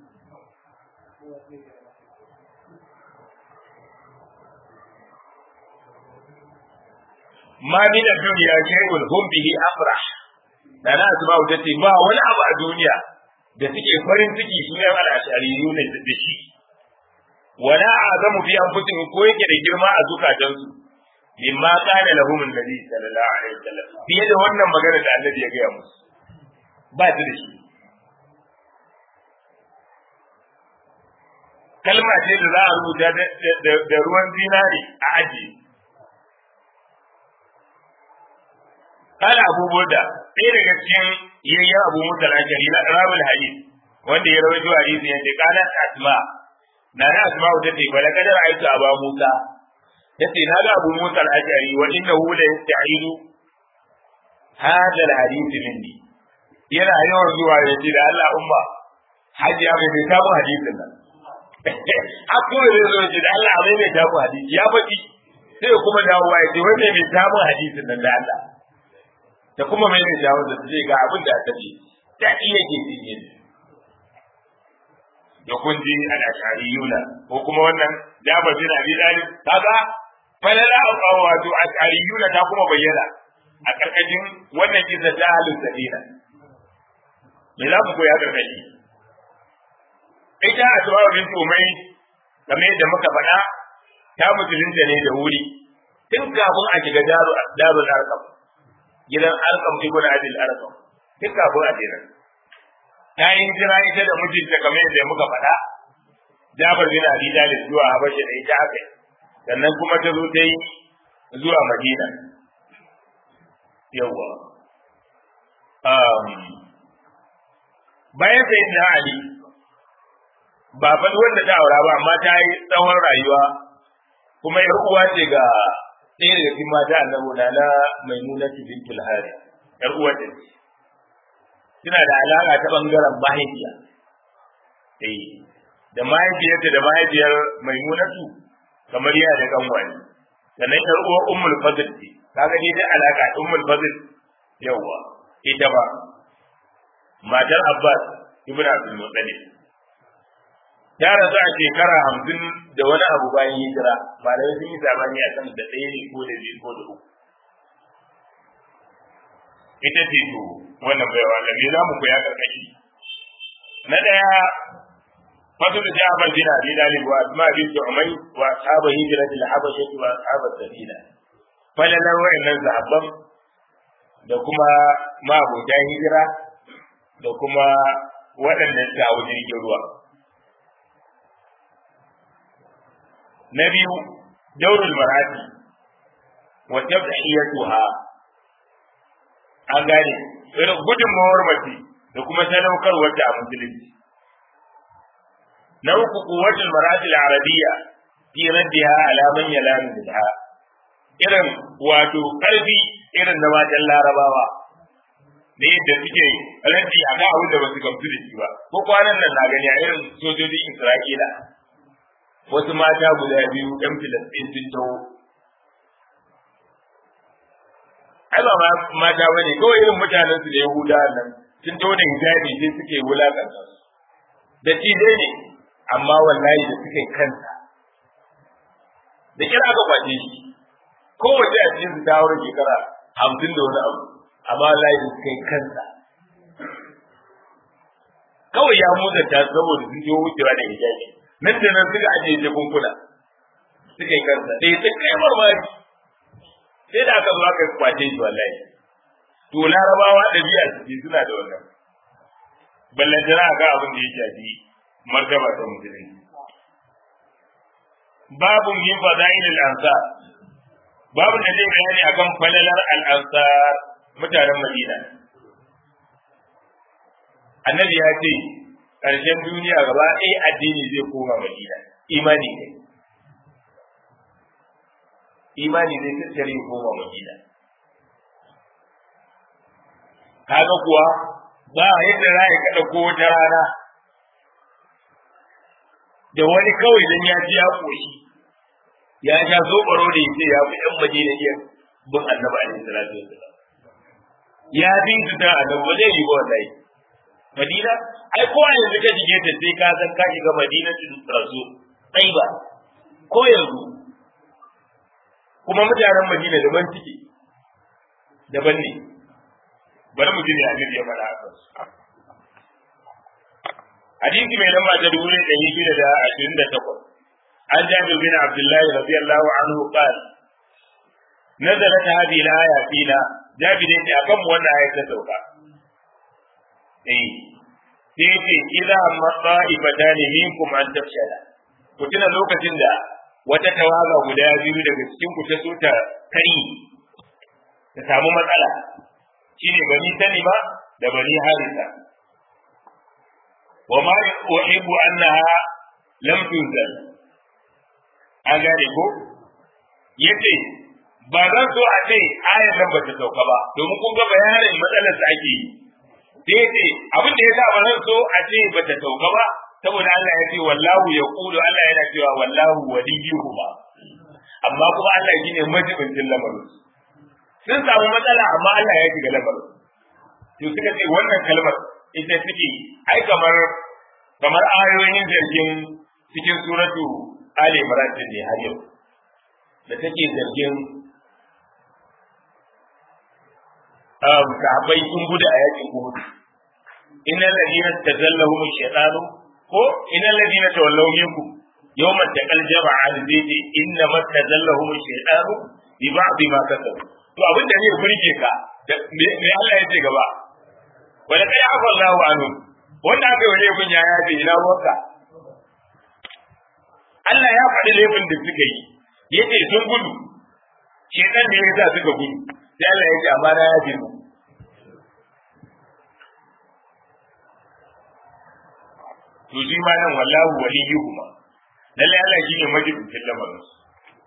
ma min ad-dunya shay'un hum bihi afrah da na asma'u tace ba wani abu a duniya da suke farin ciki su ne al-ashariyu ne da shi wala azamu fi anfusihim ko yake da girma a zukatansu mimma kana lahum annabi sallallahu alaihi wasallam fiye da wannan magana da annabi ya gaya musu ba su da shi kalma ce da za a rubuta da ruwan zinari a ajiye قال أبو بردة ɗaya daga cikin yayyan Abu Musa al-Ashari na Rawul Hadith wanda ya rawaito hadisi yace kana Asma na na Asma ta ce bala kadar aitu Abu Musa tace na ga Abu Musa al-Ashari wa innahu la yasta'idu hadha al-hadith minni yana yawan zuwa ya ce da Allah umma hajiya mai mai tabu hadisin nan Aku da zo ce da Allah mai mai tabu hadisi ya faɗi sai kuma dawowa ya ce wai mai mai tabu hadisin nan da Allah da kuma mai mai dawo da zai ga abin da aka ce da iya ke ne da kun ji al-ashariyuna ko kuma wannan Jabir bin Abi Talib kaga falala au wato ashariyuna ta kuma bayyana a karkashin wannan kisa ta halin sabina me za mu koya karkashi ita asma'u bint umay kamar yadda muka faɗa ta musulunta ne da wuri tun kafin a shiga daru darul arqam gidan arkam ibn adil arkam duk kafin a jira ta yi jira ita da mijinta kamar yadda muka faɗa Jabir bin Abi Talib zuwa Habasha da ita aka sannan kuma ta zo ta yi zuwa Madina yawa bayan sai da Ali ba fa wanda ta aura ba amma ta yi tsawon rayuwa kuma yar uwa ce ga ɗaya daga cikin mata annabi da na maimuna bintul hari yar uwa ce suna da alaka ta bangaren mahaifiya eh da mahaifiyarta da mahaifiyar maimunatu kamar yana da kanwani sannan yar uwa ummul fadl ce kaga dai da alaka ummul fadl yawa ita ba matar abbas ibn abdul muttalib ta rasu a shekara hamsin da wani abu bayan hijira malamai sun yi zamani a kan da ɗaya ne ko da biyu ko da uku ita ce to wannan bai wa me za mu koya karkashi na ɗaya fasu da ja'far bin abi dalib wa asma bin umay wa ashabu hijratil habasha wa ashabu sabila falalar wa'annan sahabban da kuma mabudan hijira da kuma waɗanda suka hau jirgin ruwa na biyu daurul marati wa tabhiyatuha an gane irin gudunmawar mace da kuma sadaukarwar ta a musulunci na uku kuwatul marati al-arabiyya fi raddiha ala man yalamu biha irin wato karfi irin na matan larabawa da yadda suke raddi a ga abin da ba su gamsu da shi ba ko kwanan nan na gani a irin sojojin isra'ila wasu mata guda biyu ɗan filistin sun taho ai ba mata bane kawai irin mutanen su da yahuda nan sun taho da hijabi sai suke wulakanta su da cije ne amma wallahi da suke kansa da kira aka kwace shi kowace a cikin su ta haura shekara hamsin da wani abu amma wallahi da suke kansa kawai ya muzanta saboda sun je wucewa da hijabi nan da nan suka ajiye jakunkuna suka yi kansa sai ta kai marmari sai da aka zo aka kwace shi wallahi to larabawa da biya su suna da wannan ballan jira ga abin da ya shafi martaba ta musulunci babu min fadail al-ansar babu da zai bayani akan falalar al-ansar mutanen Madina annabi ya ce ƙarshen duniya gaba ɗaya addini zai koma Madina imani ne imani zai tattare koma Madina kaga kuwa ba yadda za ka ɗauko wata rana da wani kawai dan ya ji ya koshi ya sha zobaro da yace ya fi yan madina iya bin annabi alaihi salatu wasallam ya bi su ta annabi ba zai yi ba wallahi madina ai ko yanzu ka shige ta sai ka san ka shiga madina tun rasu dai ba ko yanzu kuma mutanen madina daban suke daban ne bari mu ji ne annabi ya faɗa haka hadisi mai lamba ta dubu ɗaya ɗari shida da ashirin da takwas an jabir bin abdullahi radiyallahu anhu qala nazalat hadhihi al-aya fina jabir yace akan mu wannan ayat ta sauka eh sai yace idza amma ta'ifatan minkum an tafshala ku tuna lokacin da wata tawaga guda biyu daga cikin ku ta so ta kari ta samu matsala shine bani salima da bani harisa wa ma uhibbu annaha lam tunzal an gane ko yace ba zan so a ce ayar nan ba ta sauka ba domin kun ga bayanin matsalar da ake yi sai yace abin da yasa ba zan so a ce ba ta sauka ba saboda Allah ya ce wallahu yaqulu Allah yana cewa wallahu waliyuhuma amma kuma Allah shine majibincin lamarin sun samu matsala amma Allah ya shiga lamarin to suka ce wannan kalmar ita take ai kamar kamar ayoyin zargin cikin suratu Ali Imran din ne har yau da take zargin um sahabbai sun gudu a yakin Uhud innal ladina tazallahum ash-shaytanu ko innal ladina tawallaw minkum yawma taqal jama'an zaiti inna matazallahum ash-shaytanu bi ba'd ma kasabu to abin da ne burge ka me Allah ya ce gaba wala kai afa Allahu anhu wanda aka yi laifin ya yafe ina ruwanka Allah ya faɗi laifin da suka yi yace sun gudu shedan ne ya sa suka gudu sai Allah ya ce amma na yafe mu to shi ma nan wallahu waliyuhuma lalle Allah shi ne majibin lamarin su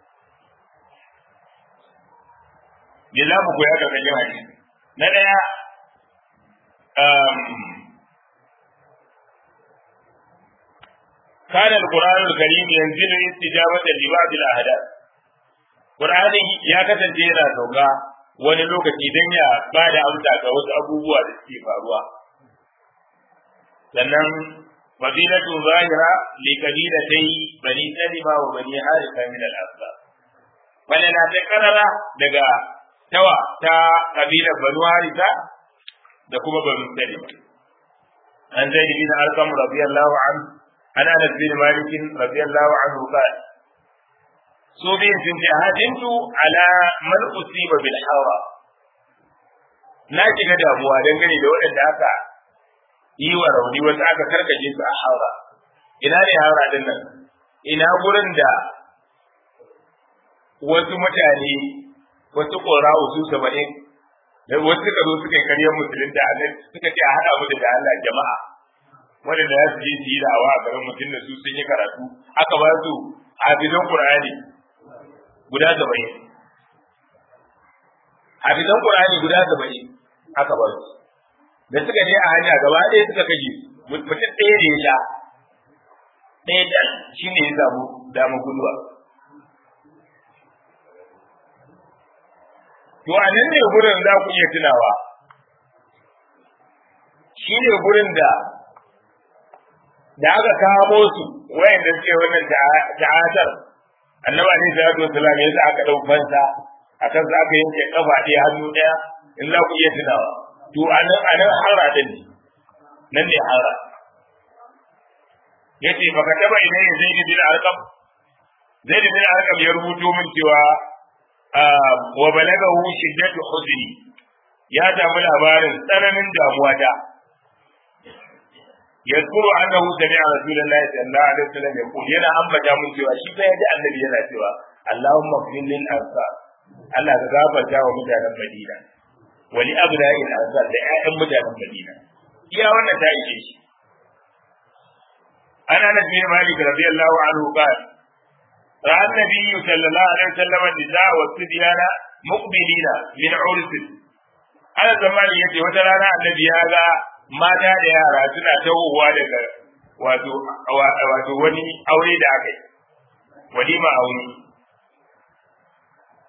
me za mu koya daga yin hadisi na ɗaya كان القرآن الكريم ينزل استجابة لبعض الأحداث قرآن يا كتن جينا سوكا wani lokaci don ya ba da amsa ga wasu abubuwa da suke faruwa sannan fadilatu zahira li kabilatai bani salima wa bani harisa min al-asbab wala ta karara daga tawa ta kabilar banu harisa da kuma banu salima an zaid bin arqam radiyallahu anhu an anas bin malik radiyallahu anhu qala so bin sun ce hadintu ala man usiba bil hawa na shiga damuwa dangane da waɗanda aka yi wa rauni wasu aka karkaje su a haura ina ne haura din nan ina gurin da wasu mutane wasu ƙora'u su saba'in wasu suka zo suka yi karyar musulun da annabi suka ce a haɗa mu da Allah jama'a waɗanda za su je su yi da'awa a garin mutum da su sun yi karatu aka ba su hafizan Qur'ani guda saba'in hafizan Qur'ani guda saba'in aka ba su da suka je a hanya gaba ɗaya suka kashe mutum ɗaya da ya sha ɗaya da shi ne ya samu damar guduwa To a nan ne gurin za ku iya tunawa, shi ne gurin da da aka kamo su wayanda suke wannan ta'atar annaba ne da wasu salam ya sa aka ɗau fansa a kan za aka yanke kafa ɗaya hannu ɗaya in za ku iya tunawa. To a nan a nan hara ɗin ne, nan ne hara. Ya ce, baka taɓa idan ya zai bin arkam? Zai bin arkam ya rubuto min cewa wa balagahu shiddatu huzni ya samu labarin tsananin damuwa da yadkuru annahu sami'a rasulullahi sallallahu alaihi wasallam yaqul yana ambata mun cewa shi fa yaji annabi yana cewa Allahumma fil lil ansar Allah ka gafarta wa mutanen Madina wa li abna'il ansar da ƴaƴan mutanen Madina iya wannan ta ishe shi ana nabi Malik radiyallahu anhu qala رأى النبي صلى الله عليه وسلم النساء والصبيان مقبلين من عرس على زمان يجي وترانا النبي هذا mata da yara suna tawowa daga wato wato wani aure da aka yi walima aure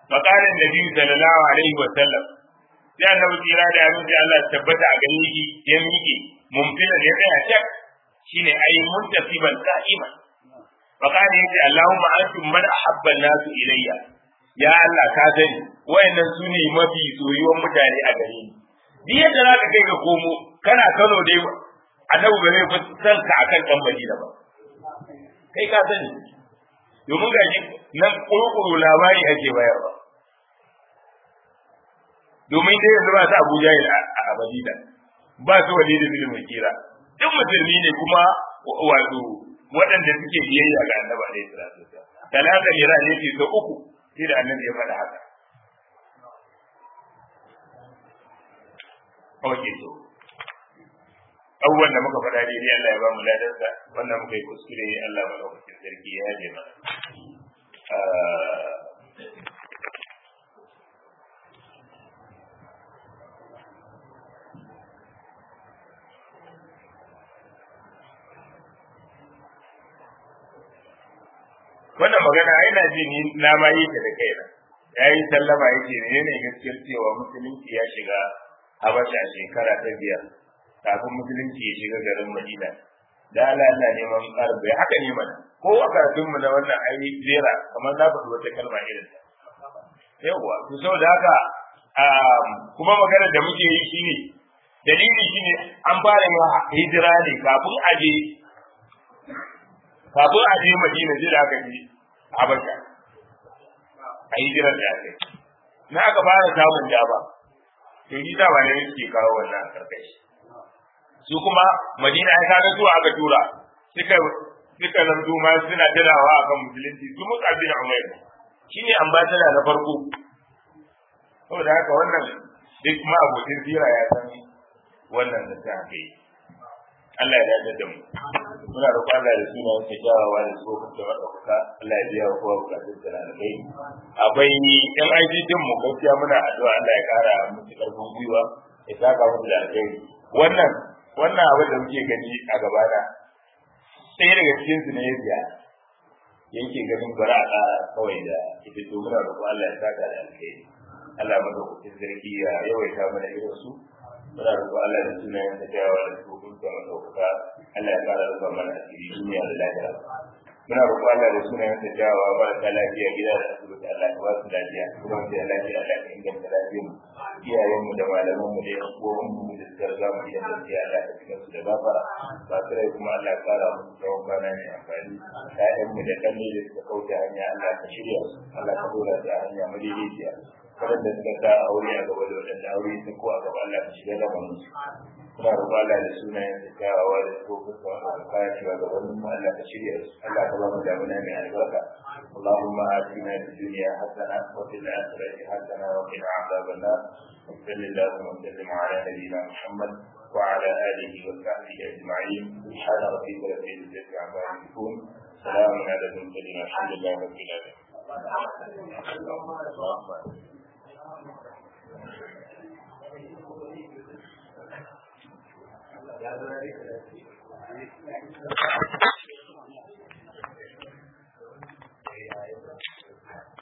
فقال النبي صلى الله عليه وسلم sai annabi tsira da yamin sai Allah tabbata a gani shi ya miƙe mumkina da ya tsaya cak shine ayi muntasiban qa'iman fa kana yace Allahumma antum man ahabba an-nas ilayya ya Allah ka sani wayannan su ne mafi soyuwan mutane a gare ni duk yadda zaka kai ga komo kana Kano dai annabi ba zai san ka akan dan Madina ba kai ka sani domin gaji nan kurkuru labari ake bayarwa domin dai yanzu ba su Abuja a Madina ba su wani da bin kira duk musulmi ne kuma wato waɗanda suke biyayya ga annabi alaihi salatu wasallam talata mira ne ce sau uku sai da annabi ya faɗa haka Oke to abubuwan da muka faɗa daidai Allah ya ba mu ladarsa wannan muka yi kuskure Allah maɗaukakin sarki ya je mana wannan magana ai na ji ni na ma yi ta da kaina ya yi sallama yake ne ne gaskiyar cewa musulunci ya shiga habasha a shekara ta biyar kafin musulunci ya shiga garin madina da Allah yana neman ƙarfi haka ne mana ko a karatun mu na wannan ai zera kamar na faɗi wata kalma irin ta yawwa to saboda haka kuma magana da muke yi shine dalili shine an fara yin hijira ne kafin a je kafin a je madina sai da aka je habasha a hijirar da aka yi na aka fara samun dama to yi dama ne suke kawo wannan karkashi su kuma madina ai kaga zuwa aka tura suka suka zanto ma suna tunawa akan musulunci su musa bin umair shine ambassador na farko saboda haka wannan duk ma abokin sira ya san wannan da ta kai Allah ya dace da mu muna roƙon Allah da suna yake jawawa da su da madaukaka Allah ya biya kowa bukatun da na kai akwai yan aiki din mu gaskiya muna addu'a Allah ya kara musu karfin gwiwa ya saka musu da alheri wannan wannan abin da muke gani a gaba na sai daga cikin su ne ya biya yake ganin bara a ƙara kawai da ita to muna roƙon Allah ya saka da alheri Allah madaukakin sarki ya yawaita mana irin su muna roƙo Allah da sunayen da jawa da tsohon da madaukaka Allah ya kara rufa mana asiri duniya da lafiya muna roƙo Allah da sunayen da jawa marasa lafiya gida da asibiti Allah ya ba su lafiya kuma da lafiya Allah ya inganta lafiyar mu iyayen mu da malaman mu da yan uwan mu da suka riga mu da lafiya Allah ya cikin su da gafara ba su rai kuma Allah ya kara musu tsawon kwana mai amfani ƴaƴan mu da kanne da suka kauce hanya Allah ka shirya su Allah ka dora su a hanya madaidaiciya waɗanda suka sa aure a gaba da waɗanda aure su ko a gaba Allah ka shiga gaban su kuma roƙo Allah da sunayen da kyawawa da tsofin sa wanda ka kaya shiga gaban mu Allah ka shirya su Allah ka ba mu damuna mai albarka اللهم آتنا في الدنيا حسنة وفي الآخرة حسنة وقنا عذاب النار وصل اللهم وسلم على نبينا محمد وعلى آله وصحبه أجمعين سبحان ربك رب العزة عما يصفون سلام على المرسلين الحمد لله رب العالمين ya zo ya rika da shi